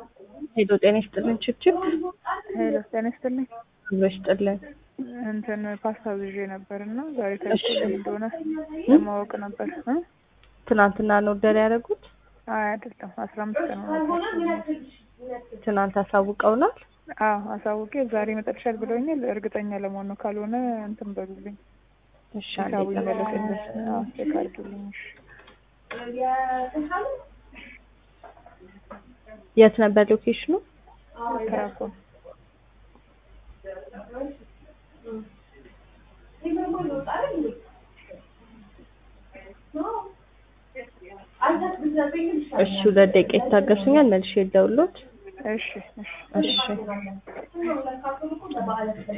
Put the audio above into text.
ሄሎ ጤና ይስጥልን ችብችብ ሄሎ ጤና ይስጥልኝ። ብሎ ይስጥልን። እንትን ፓስታ ይዤ ነበር እና ዛሬ ተልኮልኝ እንደሆነ ለማወቅ ነበር እ ትናንትና ነው ኦርደር ያደረጉት? አይ አይደለም አስራ አምስት ቀን ሆኖታል። ትናንት አሳውቀውናል። አዎ አሳውቄ ዛሬ ይመጣልሻል ብለውኛል። እርግጠኛ ለመሆን ነው። ካልሆነ እንትን በሉልኝ እሺ አንዴ ሂሳቡ ጠብቁ። ይመለስልኝ። አዎ ቼክ አድርጊልኝ። እሺ የት ነበር ሎኬሽኑ? ተራኮን እሺ ሁለት ደቂቃ ይታገሱኛል፣ መልሼ ልደውልዎት። እሺ እሺ እሺ